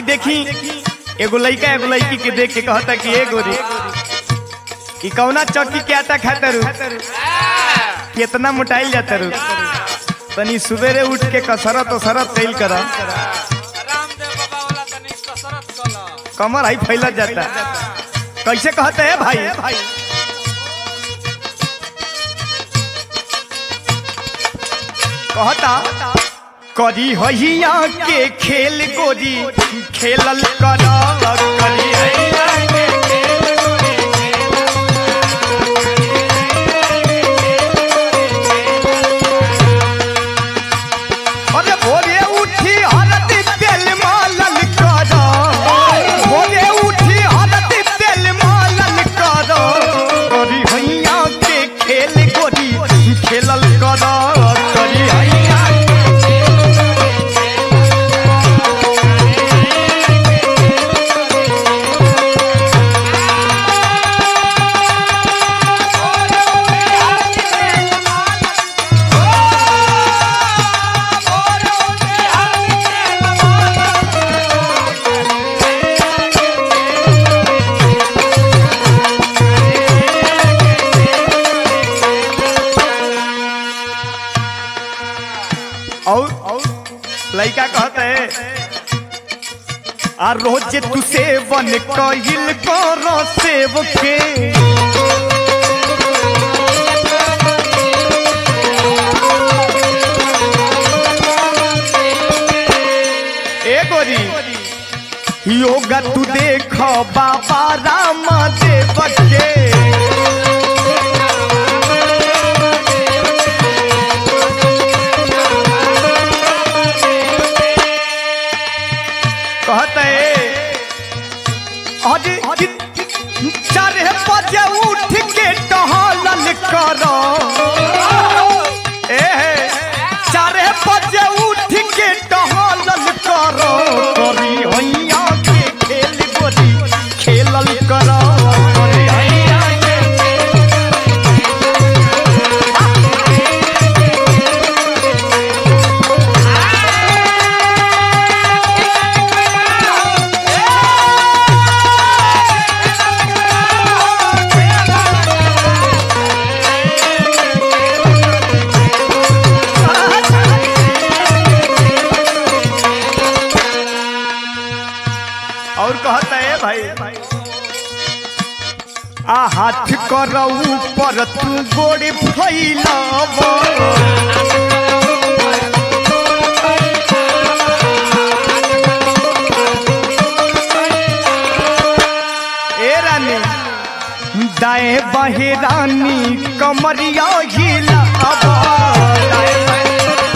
देखी एगो लइका एगो लड़की के देख के कहता कि ए गोरी ई कौना चौकी के आटा खाता रू कितना मोटाइल जाता रू तनी सुबेरे उठ के कसरत उसरत कैल कर रामदेव बाबा वाला तनी कसरत कल कमर आई फैलत जाता कैसे कहते हैं भाई भाई कहता करी हैया के खेल गोरी खेलल कर करी हैया के खेल गोरी अरे भोरे उठी हरदी तेल मालल कर भोरे उठी हरदी तेल मालल कर करी हैया के खेल गोरी खेलल कर करी हैया और लड़का कहते है आ रोज तू सेवन कहिल कर सेव के ए गोरी योगा तू देख बाबा राम देव के कहते अरे चारे बजे उठ के टहलल करो ए चारे बजे उठ के टहलल करो करी हैया के खेल गोरी खेलल करो करी हैया के और कहता है भाई आ हाथ करऊ पर तू गोड़ फैलाव ए रानी दाएं बाहे रानी कमरिया हिलाव दाएं बाएं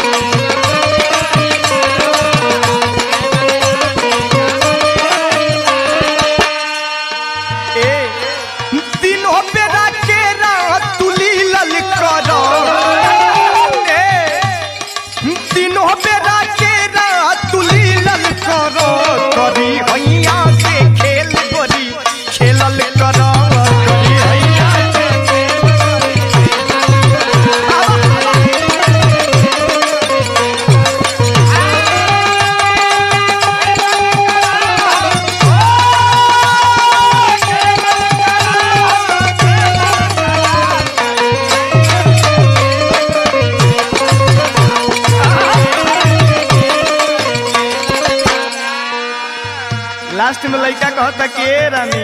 ए दिनों बेरा के रात तुली लल करो ए दिनों बेरा के रात तुली लल करो करी हैया के खेल गोरी खेलल करो करी हैया के लास्ट में लड़का कहता कि ए रानी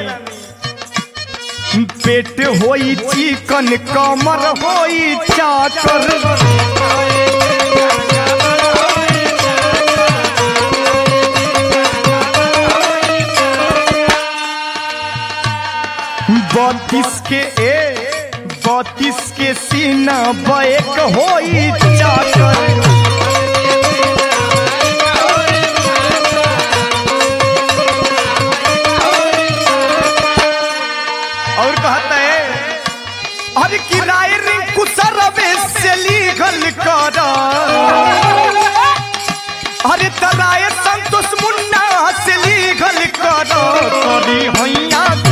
पेट होई चिकन कमर होई चाकर बत्तीस के ए बत्तीस के सीना बैक होई चाकर और कहता है अरे किराए रिंकू सरवे से लीगल कर अरे तराए संतोष मुन्ना से लीगल कर करी हैया